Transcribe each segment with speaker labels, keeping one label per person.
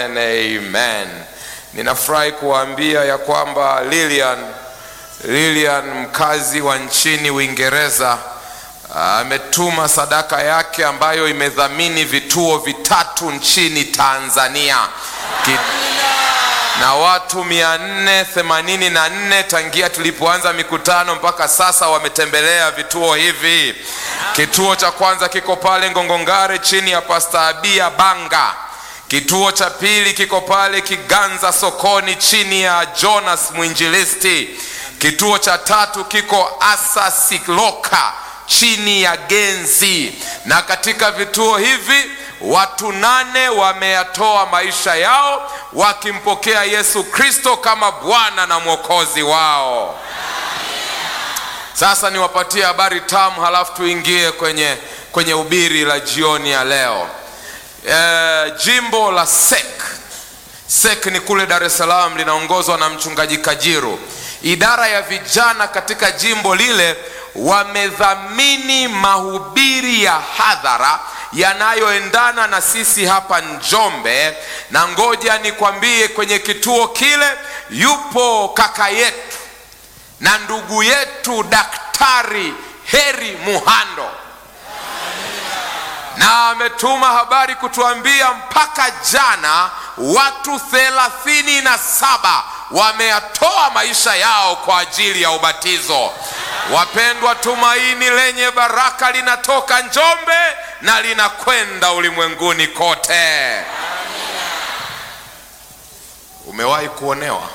Speaker 1: Amen, amen. Ninafurahi kuwaambia ya kwamba Lilian, Lilian mkazi wa nchini Uingereza ametuma sadaka yake ambayo imedhamini vituo vitatu nchini Tanzania Ki na watu 484 tangia tulipoanza mikutano mpaka sasa wametembelea vituo hivi. Kituo cha kwanza kiko pale Ngongongare chini ya Pasta Abia Banga. Kituo cha pili kiko pale Kiganza sokoni chini ya Jonas Mwinjilisti. Kituo cha tatu kiko Asa Sikloka chini ya Genzi, na katika vituo hivi watu nane wameyatoa maisha yao wakimpokea Yesu Kristo kama Bwana na Mwokozi wao. Sasa niwapatie habari tamu, halafu tuingie kwenye kwenye ubiri la jioni ya leo. E, jimbo la Sek Sek ni kule Dar es Salaam, linaongozwa na mchungaji Kajiru. Idara ya vijana katika jimbo lile wamedhamini mahubiri ya hadhara yanayoendana na sisi hapa Njombe, na ngoja nikwambie, kwenye kituo kile yupo kaka yetu na ndugu yetu Daktari Heri Muhando, na ametuma habari kutuambia mpaka jana watu thelathini na saba wameyatoa maisha yao kwa ajili ya ubatizo. Wapendwa, tumaini lenye baraka linatoka Njombe na linakwenda ulimwenguni kote. Umewahi kuonewa?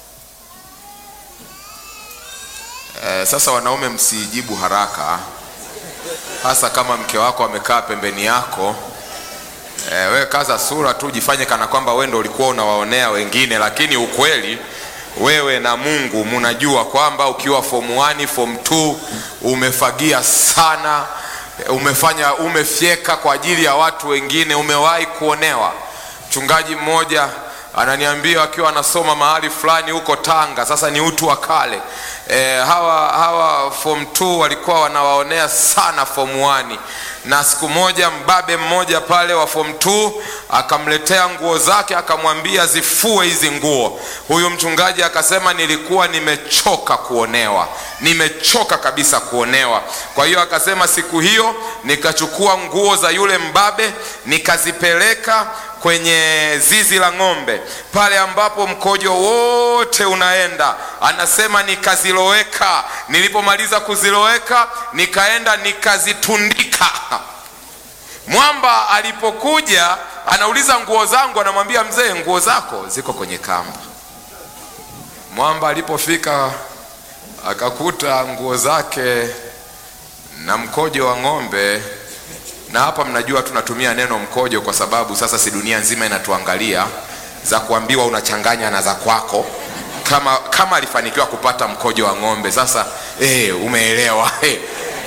Speaker 1: Eh, sasa wanaume msijibu haraka, hasa kama mke wako amekaa pembeni yako. Eh, we kaza sura tu, jifanye kana kwamba wewe ndio ulikuwa unawaonea wengine, lakini ukweli wewe na Mungu munajua kwamba ukiwa form 1 form 2 umefagia sana, umefanya umefyeka kwa ajili ya watu wengine. Umewahi kuonewa? Mchungaji mmoja ananiambia akiwa anasoma mahali fulani huko Tanga, sasa ni utu wa kale e, hawa hawa form 2 walikuwa wanawaonea sana form 1 na siku moja mbabe mmoja pale wa form 2 akamletea nguo zake, akamwambia zifue hizi nguo. Huyu mchungaji akasema, nilikuwa nimechoka kuonewa, nimechoka kabisa kuonewa. Kwa hiyo akasema, siku hiyo nikachukua nguo za yule mbabe nikazipeleka kwenye zizi la ng'ombe pale ambapo mkojo wote unaenda. Anasema nikaziloweka, nilipomaliza kuziloweka nikaenda nikazitundika. Mwamba alipokuja anauliza nguo zangu, anamwambia mzee, nguo zako ziko kwenye kamba. Mwamba alipofika akakuta nguo zake na mkojo wa ng'ombe na hapa mnajua tunatumia neno mkojo kwa sababu sasa si dunia nzima inatuangalia, za kuambiwa unachanganya na za kwako, kama kama alifanikiwa kupata mkojo wa ng'ombe. Sasa eh, umeelewa eh.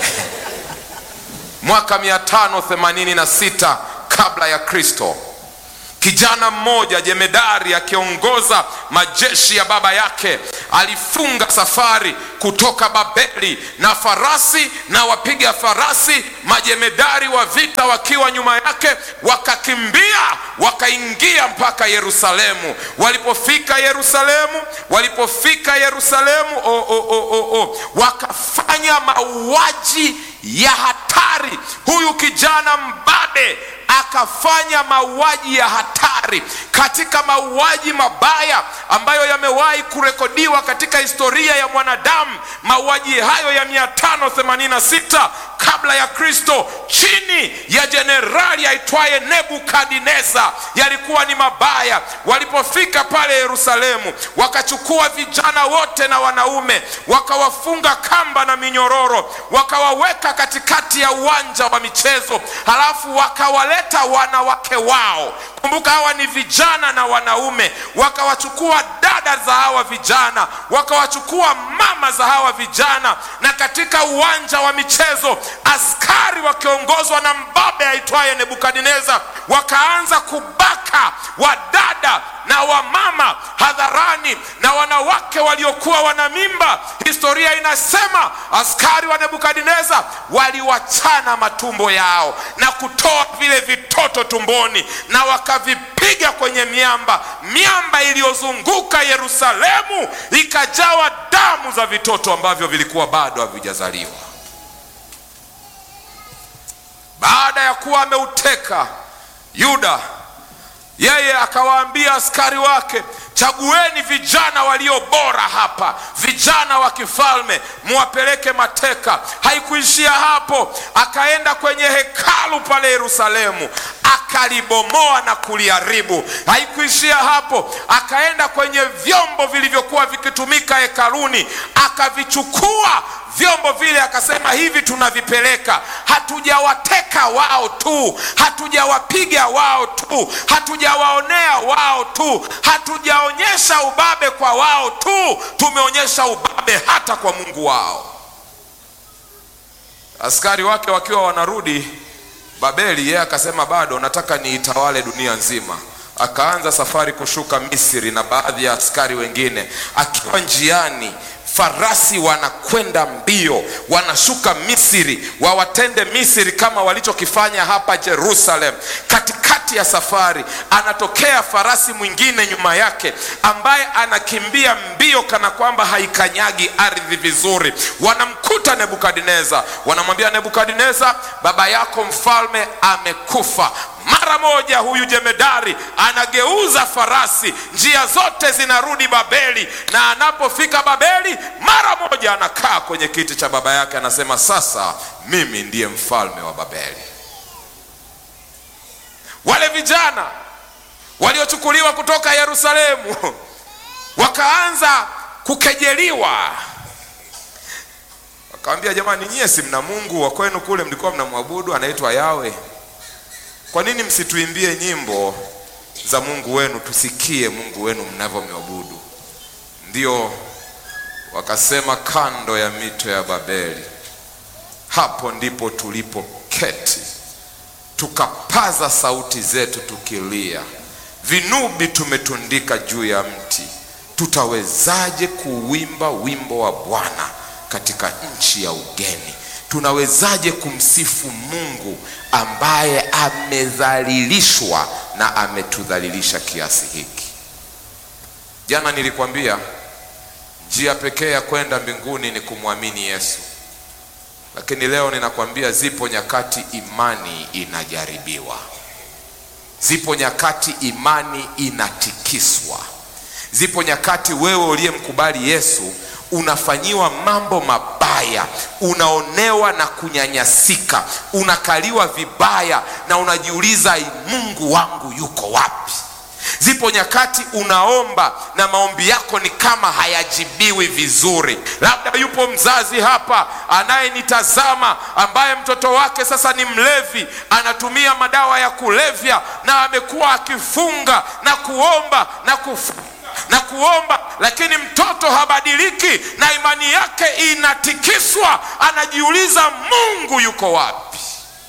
Speaker 1: Mwaka 586 kabla ya Kristo, kijana mmoja jemedari akiongoza majeshi ya baba yake alifunga safari kutoka Babeli na farasi na wapiga farasi, majemedari wa vita wakiwa nyuma yake, wakakimbia wakaingia mpaka Yerusalemu. Walipofika Yerusalemu, walipofika Yerusalemu, oh, oh, oh, oh, oh, wakafanya mauaji ya hatari. Huyu kijana mbabe akafanya mauaji ya hatari katika mauaji mabaya ambayo yamewahi kurekodiwa katika historia ya mwanadamu. Mauaji hayo ya 586 kabla ya Kristo chini ya jenerali aitwaye Nebukadneza yalikuwa ni mabaya. Walipofika pale Yerusalemu, wakachukua vijana wote na wanaume, wakawafunga kamba na minyororo, wakawaweka katikati ya uwanja wa michezo, halafu wakawaleta wanawake wao. Kumbuka hawa ni vijana na wanaume. Wakawachukua dada za hawa vijana, wakawachukua mama za hawa vijana, na katika uwanja wa michezo askari wakiongozwa na mbabe aitwaye Nebukadneza wakaanza kubaka wadada wadada na wamama hadharani na wanawake waliokuwa wana mimba. Historia inasema askari wa Nebukadneza waliwachana matumbo yao na kutoa vile vitoto tumboni na wakavipiga kwenye miamba. Miamba iliyozunguka Yerusalemu ikajawa damu za vitoto ambavyo vilikuwa bado havijazaliwa. Baada ya kuwa ameuteka Yuda, yeye akawaambia askari wake, chagueni vijana walio bora hapa, vijana wa kifalme, muwapeleke mateka. Haikuishia hapo, akaenda kwenye hekalu pale Yerusalemu akalibomoa na kuliharibu. Haikuishia hapo, akaenda kwenye vyombo vilivyokuwa vikitumika hekaluni akavichukua vyombo vile, akasema hivi tunavipeleka. Hatujawateka wao tu, hatujawapiga wao tu, hatujawaonea wao tu, hatujaonyesha ubabe kwa wao tu, tumeonyesha ubabe hata kwa Mungu wao. Askari wake wakiwa wanarudi Babeli, yeye akasema bado nataka niitawale dunia nzima. Akaanza safari kushuka Misri na baadhi ya askari wengine. Akiwa njiani, farasi wanakwenda mbio, wanashuka Misri, wawatende Misri kama walichokifanya hapa Jerusalem. Katikati ya safari, anatokea farasi mwingine nyuma yake, ambaye anakimbia mbio kana kwamba haikanyagi ardhi vizuri. Wanamkuta Nebukadneza, wanamwambia Nebukadneza, baba yako mfalme amekufa. Mara moja huyu jemedari anageuza farasi, njia zote zinarudi Babeli, na anapofika Babeli mara moja anakaa kwenye kiti cha baba yake, anasema sasa mimi ndiye mfalme wa Babeli. Wale vijana waliochukuliwa kutoka Yerusalemu wakaanza kukejeliwa, wakawambia, jamani, nyie si mna Mungu wa kwenu kule mlikuwa mnamwabudu anaitwa Yawe kwa nini msituimbie nyimbo za Mungu wenu tusikie Mungu wenu mnavyomwabudu? Ndio wakasema, kando ya mito ya Babeli, hapo ndipo tulipoketi tukapaza sauti zetu tukilia, vinubi tumetundika juu ya mti, tutawezaje kuwimba wimbo wa Bwana katika nchi ya ugeni? Tunawezaje kumsifu Mungu ambaye amedhalilishwa na ametudhalilisha kiasi hiki? Jana nilikwambia njia pekee ya kwenda mbinguni ni kumwamini Yesu, lakini leo ninakwambia zipo nyakati imani inajaribiwa, zipo nyakati imani inatikiswa, zipo nyakati wewe uliyemkubali Yesu unafanyiwa mambo mabaya, unaonewa na kunyanyasika, unakaliwa vibaya na unajiuliza Mungu wangu yuko wapi? Zipo nyakati unaomba na maombi yako ni kama hayajibiwi vizuri. Labda yupo mzazi hapa anayenitazama ambaye mtoto wake sasa ni mlevi, anatumia madawa ya kulevya na amekuwa akifunga na kuomba na kufunga na kuomba lakini mtoto habadiliki na imani yake inatikiswa, anajiuliza Mungu yuko wapi?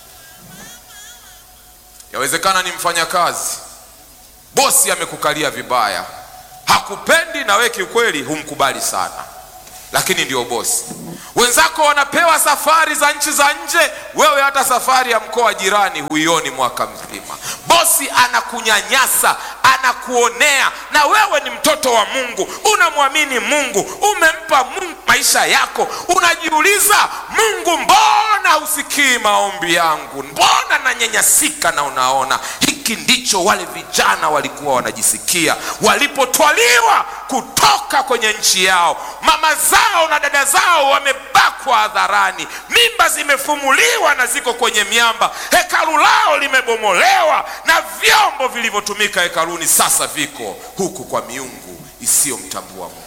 Speaker 1: Yawezekana ni mfanyakazi, bosi amekukalia vibaya, hakupendi na wewe kiukweli humkubali sana, lakini ndio bosi. Wenzako wanapewa safari za nchi za nje, wewe hata safari ya mkoa jirani huioni mwaka mzima. Bosi anakunyanyasa, anakuonea, na wewe ni mtoto wa Mungu, unamwamini Mungu, umempa Mungu maisha yako, unajiuliza Mungu, mbona husikii maombi yangu? Mbona nanyanyasika? Na unaona hiki ndicho wale vijana walikuwa wanajisikia walipotwaliwa kutoka kwenye nchi yao. Mama zao na dada zao wamebakwa hadharani, mimba zimefumuliwa na ziko kwenye miamba, hekalu lao limebomolewa na vyombo vilivyotumika hekaluni sasa viko huku kwa miungu isiyomtambua Mungu.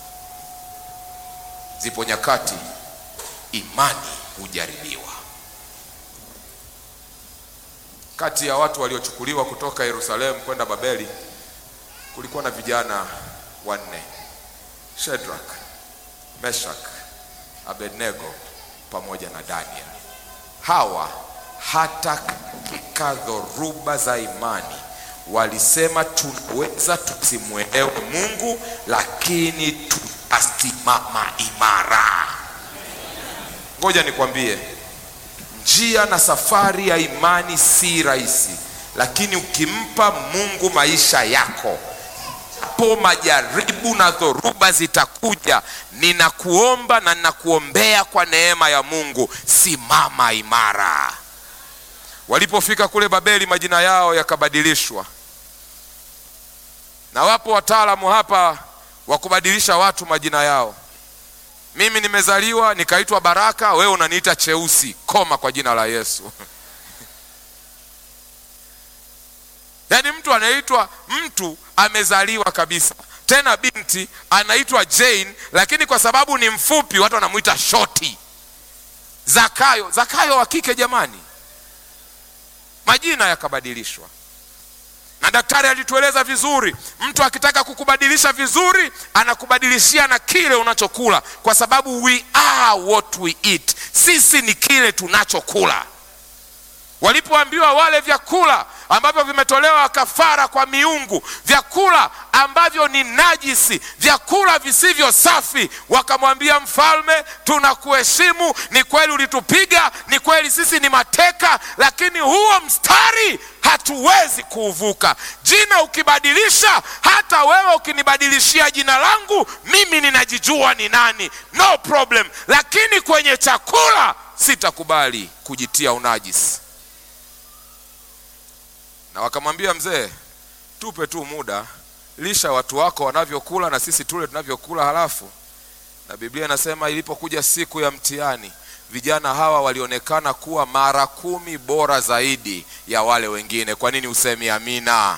Speaker 1: Zipo nyakati imani hujaribiwa. Kati ya watu waliochukuliwa kutoka Yerusalemu kwenda Babeli kulikuwa na vijana wanne, Shadrach, Meshach, Abednego pamoja na Daniel. Hawa hata katika dhoruba za imani walisema tunaweza tusimwelewe Mungu, lakini tutasimama imara. Ngoja nikwambie, njia na safari ya imani si rahisi, lakini ukimpa Mungu maisha yako po majaribu na dhoruba zitakuja, ninakuomba na ninakuombea kwa neema ya Mungu, simama imara. Walipofika kule Babeli, majina yao yakabadilishwa, na wapo wataalamu hapa wa kubadilisha watu majina yao. Mimi nimezaliwa nikaitwa Baraka, wewe unaniita Cheusi. Koma kwa jina la Yesu. Yaani mtu anaitwa mtu amezaliwa kabisa, tena binti anaitwa Jane, lakini kwa sababu ni mfupi watu wanamwita shoti. Zakayo, Zakayo wa kike jamani, majina yakabadilishwa. Na daktari alitueleza vizuri, mtu akitaka kukubadilisha vizuri anakubadilishia na kile unachokula, kwa sababu we are what we eat. Sisi ni kile tunachokula. Walipoambiwa wale vyakula ambavyo vimetolewa kafara kwa miungu, vyakula ambavyo ni najisi, vyakula visivyo safi, wakamwambia mfalme, tunakuheshimu, ni kweli ulitupiga, ni kweli sisi ni mateka, lakini huo mstari hatuwezi kuuvuka. Jina ukibadilisha, hata wewe ukinibadilishia jina langu, mimi ninajijua ni nani, no problem, lakini kwenye chakula sitakubali kujitia unajisi na wakamwambia mzee, tupe tu muda, lisha watu wako wanavyokula na sisi tule tunavyokula. Halafu na Biblia inasema ilipokuja siku ya mtihani, vijana hawa walionekana kuwa mara kumi bora zaidi ya wale wengine. Kwa nini usemi amina?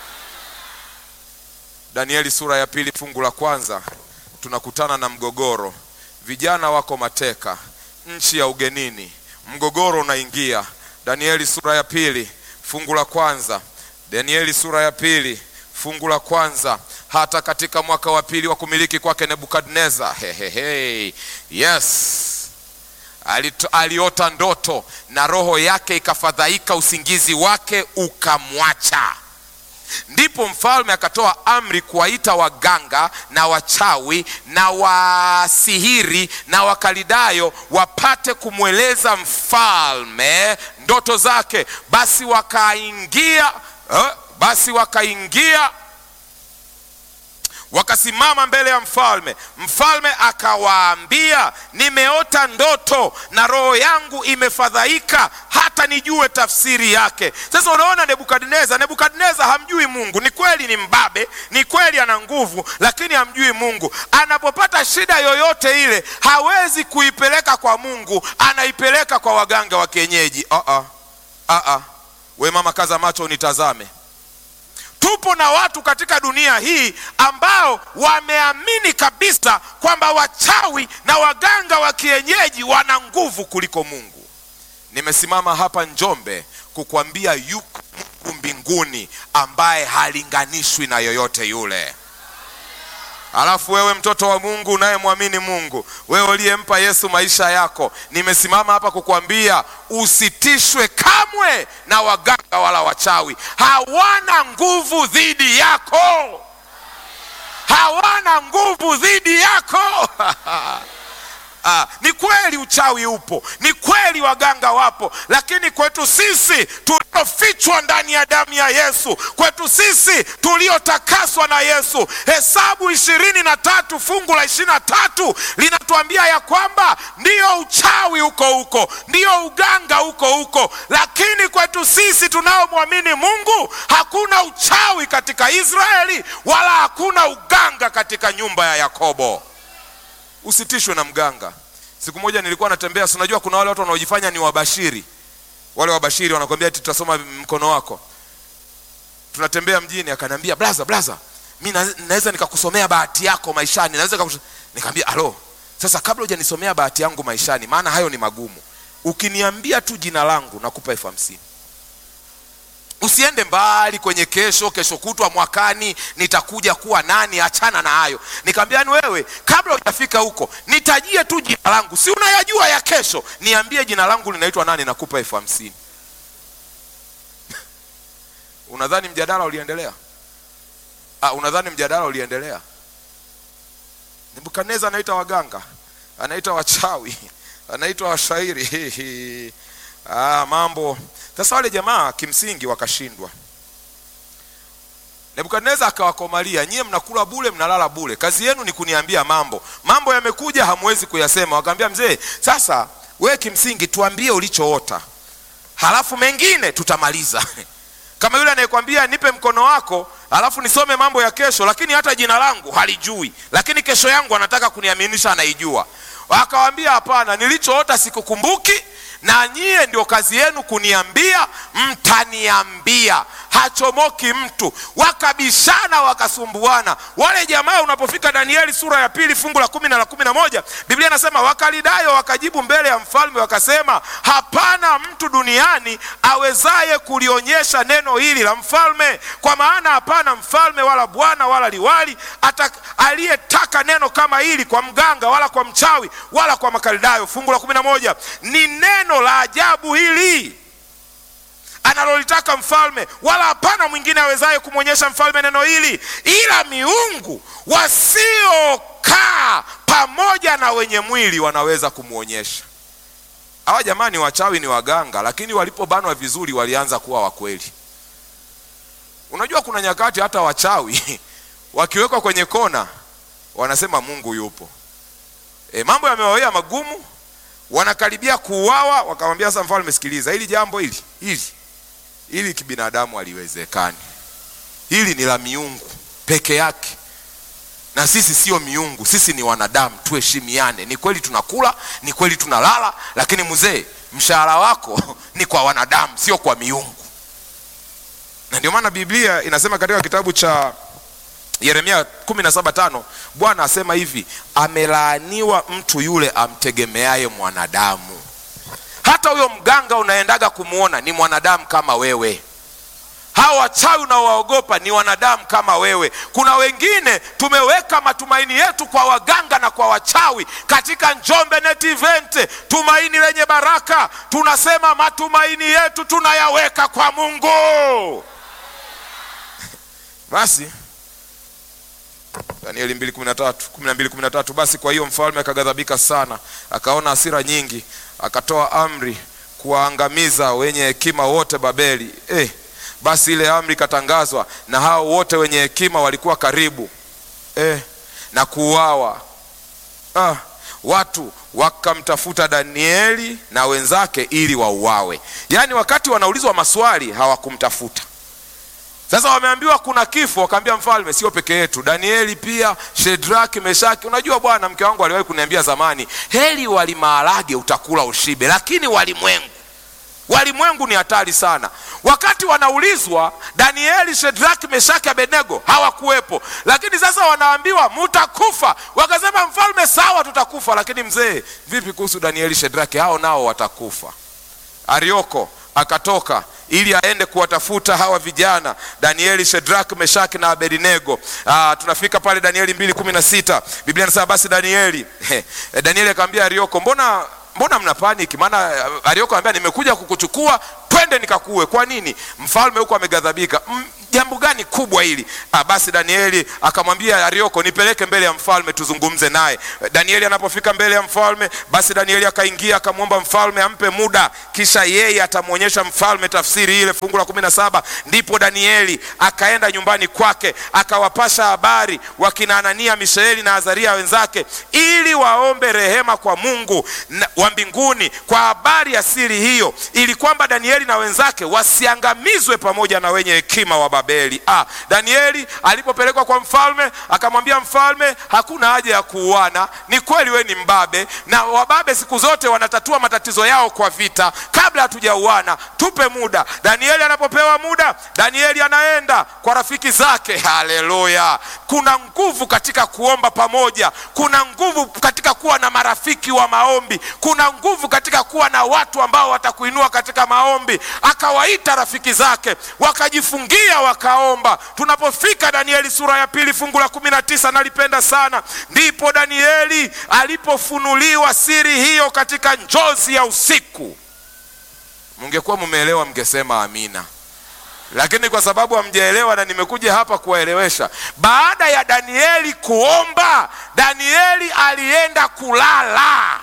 Speaker 1: Danieli sura ya pili fungu la kwanza tunakutana na mgogoro. Vijana wako mateka nchi ya ugenini, mgogoro unaingia. Danieli sura ya pili fungu la kwanza Danieli sura ya pili fungu la kwanza hata katika mwaka wa pili wa kumiliki kwake Nebukadneza, hehehe, yes, Alito, aliota ndoto na roho yake ikafadhaika, usingizi wake ukamwacha. Ndipo mfalme akatoa amri kuwaita waganga na wachawi na wasihiri na wakalidayo wapate kumweleza mfalme ndoto zake. Basi wakaingia eh, basi wakaingia wakasimama mbele ya mfalme. Mfalme akawaambia, nimeota ndoto na roho yangu imefadhaika hata nijue tafsiri yake. Sasa unaona, Nebukadneza, Nebukadneza hamjui Mungu. Ni kweli ni mbabe, ni kweli ana nguvu, lakini hamjui Mungu. Anapopata shida yoyote ile, hawezi kuipeleka kwa Mungu, anaipeleka kwa waganga wa kienyeji. uh -uh. Uh -uh. We mama, kaza macho unitazame. Tupo na watu katika dunia hii ambao wameamini kabisa kwamba wachawi na waganga wa kienyeji wana nguvu kuliko Mungu. Nimesimama hapa Njombe kukwambia yuko Mungu mbinguni ambaye halinganishwi na yoyote yule. Alafu wewe mtoto wa Mungu unayemwamini Mungu, wewe uliyempa Yesu maisha yako, nimesimama hapa kukwambia usitishwe kamwe na waganga wala wachawi. Hawana nguvu dhidi yako, hawana nguvu dhidi yako. Ah, ni kweli uchawi upo, ni kweli waganga wapo, lakini kwetu sisi tuliofichwa ndani ya damu ya Yesu, kwetu sisi tuliotakaswa na Yesu, Hesabu ishirini na tatu fungu la ishirini na tatu linatuambia ya kwamba ndiyo uchawi huko huko, ndiyo uganga huko huko, lakini kwetu sisi tunaomwamini Mungu hakuna uchawi katika Israeli wala hakuna uganga katika nyumba ya Yakobo. Usitishwe na mganga. Siku moja nilikuwa natembea, si unajua kuna wale watu wanaojifanya ni wabashiri. Wale wabashiri wanakwambia eti tutasoma mkono wako. Tunatembea mjini, akaniambia blaza, blaza, mi naweza nikakusomea bahati yako maishani, naweza nikakus... Nikamwambia alo, sasa kabla hujanisomea bahati yangu maishani, maana hayo ni magumu, ukiniambia tu jina langu nakupa elfu hamsini. Usiende mbali kwenye kesho, kesho kutwa, mwakani nitakuja kuwa nani. Achana na hayo. Nikamwambia yani, wewe kabla hujafika huko nitajie tu jina langu, si unayajua ya kesho, niambie jina langu linaitwa nani, nakupa elfu hamsini. unadhani mjadala uliendelea ah, unadhani mjadala uliendelea nebukadneza anaita waganga anaita wachawi anaitwa washairi ah, mambo sasa wale jamaa kimsingi wakashindwa nebukadneza akawakomalia nyie mnakula bule mnalala bule kazi yenu ni kuniambia mambo mambo yamekuja hamwezi kuyasema wakaambia mzee sasa we kimsingi tuambie ulichoota halafu mengine tutamaliza kama yule anayekwambia nipe mkono wako halafu nisome mambo ya kesho lakini hata jina langu halijui lakini kesho yangu anataka kuniaminisha anaijua akawambia hapana nilichoota sikukumbuki na nyie ndio kazi yenu kuniambia mtaniambia hachomoki mtu wakabishana wakasumbuana wale jamaa unapofika danieli sura ya pili fungu la kumi na la kumi na moja biblia inasema wakalidayo wakajibu mbele ya mfalme wakasema hapana mtu duniani awezaye kulionyesha neno hili la mfalme kwa maana hapana mfalme wala bwana wala liwali aliyetaka neno kama hili kwa mganga wala kwa mchawi wala kwa makalidayo fungu la kumi na moja ni neno la ajabu hili analolitaka mfalme wala hapana mwingine awezaye kumwonyesha mfalme neno hili ila miungu wasiokaa pamoja na wenye mwili wanaweza kumwonyesha hawa jamani wachawi ni waganga lakini walipobanwa vizuri walianza kuwa wakweli unajua kuna nyakati hata wachawi wakiwekwa kwenye kona wanasema mungu yupo e, mambo yamewawea magumu wanakaribia kuuawa wakamwambia sasa mfalme sikiliza hili jambo hili hili hili kibinadamu haliwezekani hili ni la miungu peke yake na sisi sio miungu sisi ni wanadamu tuheshimiane ni kweli tunakula ni kweli tunalala lakini mzee mshahara wako ni kwa wanadamu sio kwa miungu na ndio maana biblia inasema katika kitabu cha yeremia 17:5 bwana asema hivi amelaaniwa mtu yule amtegemeaye mwanadamu hata huyo mganga unaendaga kumwona ni mwanadamu kama wewe hawa wachawi unaowaogopa ni wanadamu kama wewe kuna wengine tumeweka matumaini yetu kwa waganga na kwa wachawi katika njombe net event tumaini lenye baraka tunasema matumaini yetu tunayaweka kwa mungu basi danieli 2:13 12:13 basi kwa hiyo mfalme akaghadhabika sana akaona hasira nyingi akatoa amri kuwaangamiza wenye hekima wote babeli eh, basi ile amri ikatangazwa na hao wote wenye hekima walikuwa karibu eh, na kuuawa ah, watu wakamtafuta danieli na wenzake ili wauawe yaani wakati wanaulizwa maswali hawakumtafuta sasa wameambiwa kuna kifo wakaambia mfalme sio peke yetu danieli pia shedraki meshaki unajua bwana mke wangu aliwahi kuniambia zamani heri wali maharage utakula ushibe lakini walimwengu walimwengu ni hatari sana wakati wanaulizwa danieli shedraki meshaki abednego hawakuwepo lakini sasa wanaambiwa mutakufa wakasema mfalme sawa tutakufa lakini mzee vipi kuhusu danieli shedraki hao nao watakufa arioko akatoka ili aende kuwatafuta hawa vijana danieli shedrak meshaki na abednego Aa, tunafika pale danieli mbili kumi na sita biblia inasema basi danieli he, danieli akamwambia arioko mbona mbona mna paniki maana arioko anambia nimekuja kukuchukua twende nikakue kwa nini mfalme huko ameghadhabika jambo gani kubwa hili ah, basi danieli akamwambia arioko nipeleke mbele ya mfalme tuzungumze naye danieli anapofika mbele ya mfalme basi danieli akaingia akamwomba mfalme ampe muda kisha yeye atamwonyesha mfalme tafsiri ile fungu la kumi na saba ndipo danieli akaenda nyumbani kwake akawapasha habari wakina anania mishaeli na azaria wenzake ili waombe rehema kwa mungu na, wa mbinguni kwa habari ya siri hiyo ili kwamba danieli na wenzake wasiangamizwe pamoja na wenye hekima wa babeli ah, danieli alipopelekwa kwa mfalme akamwambia mfalme hakuna haja ya kuuana ni kweli we ni mbabe na wababe siku zote wanatatua matatizo yao kwa vita kabla hatujauana tupe muda danieli anapopewa muda danieli anaenda kwa rafiki zake haleluya kuna nguvu katika kuomba pamoja kuna nguvu katika kuwa na marafiki wa maombi kuna nguvu katika kuwa na watu ambao watakuinua katika maombi akawaita rafiki zake wakajifungia wakaomba tunapofika danieli sura ya pili fungu la kumi na tisa nalipenda sana ndipo danieli alipofunuliwa siri hiyo katika njozi ya usiku mungekuwa mumeelewa mngesema amina lakini kwa sababu hamjaelewa na nimekuja hapa kuwaelewesha. Baada ya Danieli kuomba, Danieli alienda kulala.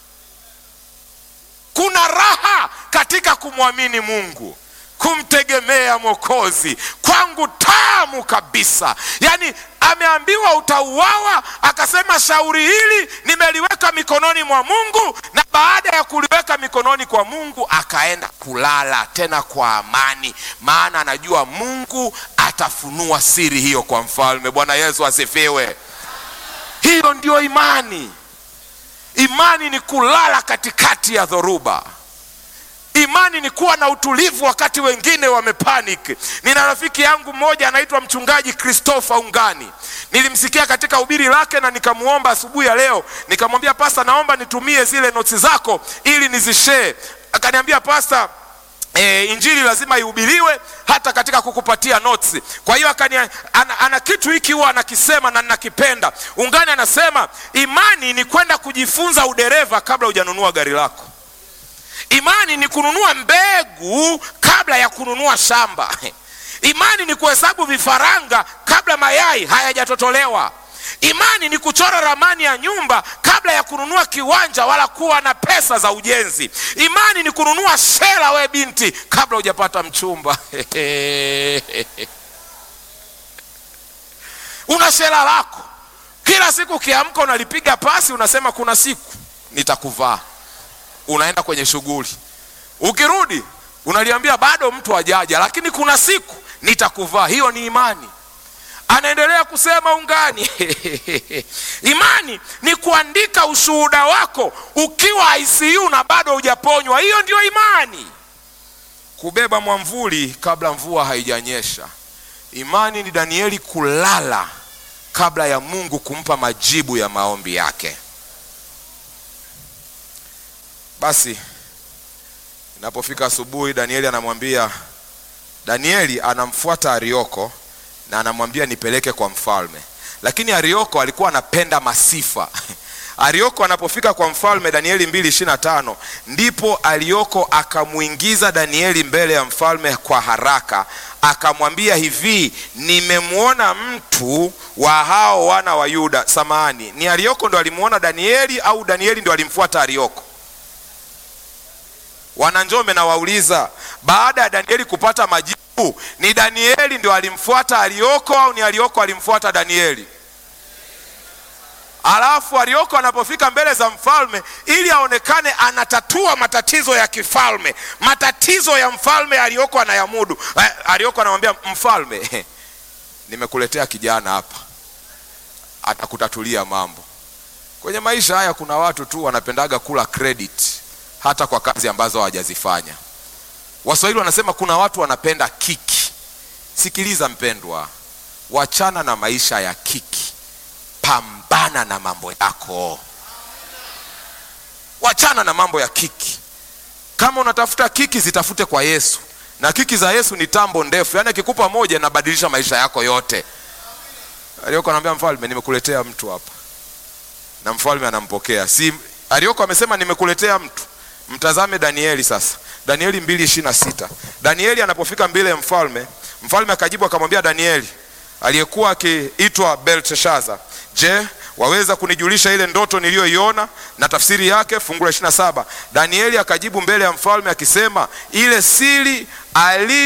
Speaker 1: Kuna raha katika kumwamini Mungu, kumtegemea Mwokozi, kwangu tamu kabisa. Yaani ameambiwa utauawa, akasema shauri hili nimeliweka mikononi mwa Mungu, na baada ya kuliweka mikononi kwa Mungu akaenda kulala tena kwa amani, maana anajua Mungu atafunua siri hiyo kwa mfalme. Bwana Yesu asifiwe. Hiyo ndio imani. Imani ni kulala katikati ya dhoruba. Imani ni kuwa na utulivu wakati wengine wamepanic. Nina rafiki yangu mmoja anaitwa mchungaji Christopher Ungani. Nilimsikia katika hubiri lake na nikamwomba asubuhi ya leo, nikamwambia pasta, naomba nitumie zile notisi zako ili nizishare. Akaniambia pasta, E, injili lazima ihubiriwe hata katika kukupatia notes. Kwa hiyo akani ana, ana kitu hiki huwa anakisema na ninakipenda. Ungani anasema imani ni kwenda kujifunza udereva kabla hujanunua gari lako. Imani ni kununua mbegu kabla ya kununua shamba. Imani ni kuhesabu vifaranga kabla mayai hayajatotolewa. Imani ni kuchora ramani ya nyumba kabla ya kununua kiwanja wala kuwa na pesa za ujenzi. Imani ni kununua shela, we binti, kabla hujapata mchumba. Una shela lako, kila siku ukiamka unalipiga pasi, unasema kuna siku nitakuvaa. Unaenda kwenye shughuli, ukirudi unaliambia bado mtu hajaja, lakini kuna siku nitakuvaa. Hiyo ni imani. Anaendelea kusema Ungani, imani ni kuandika ushuhuda wako ukiwa ICU na bado hujaponywa. Hiyo ndio imani. Kubeba mwamvuli kabla mvua haijanyesha. Imani ni Danieli kulala kabla ya Mungu kumpa majibu ya maombi yake. Basi inapofika asubuhi, Danieli anamwambia Danieli anamfuata Arioko na anamwambia nipeleke kwa mfalme, lakini Arioko alikuwa anapenda masifa. Arioko anapofika kwa mfalme, Danieli mbili ishirini na tano ndipo Arioko akamwingiza Danieli mbele ya mfalme kwa haraka, akamwambia hivi, nimemwona mtu wa hao wana wa Yuda. Samahani, ni Arioko ndo alimwona Danieli au Danieli ndo alimfuata Arioko? Wananjome na wauliza, baada ya Danieli kupata majibu, ni Danieli ndio alimfuata Arioko au ni Arioko alimfuata Danieli? Alafu Arioko anapofika mbele za mfalme, ili aonekane anatatua matatizo ya kifalme, matatizo ya mfalme Arioko anayamudu. Arioko anamwambia mfalme, nimekuletea kijana hapa, atakutatulia mambo. Kwenye maisha haya kuna watu tu wanapendaga kula credit hata kwa kazi ambazo hawajazifanya. Waswahili wanasema kuna watu wanapenda kiki. Sikiliza mpendwa, wachana na maisha ya kiki, pambana na mambo yako, wachana na mambo ya kiki. Kama unatafuta kiki, zitafute kwa Yesu, na kiki za Yesu ni tambo ndefu, yaani akikupa moja inabadilisha maisha yako yote. Arioko anamwambia mfalme, nimekuletea mtu hapa, na mfalme anampokea. Si Arioko amesema nimekuletea mtu Mtazame Danieli sasa, Danieli mbili ishirini na sita. Danieli anapofika mbele ya mfalme, mfalme akajibu akamwambia Danieli aliyekuwa akiitwa Belteshaza, je, waweza kunijulisha ile ndoto niliyoiona na tafsiri yake? Fungu la ishirini na saba. Danieli akajibu mbele ya mfalme akisema, ile siri ali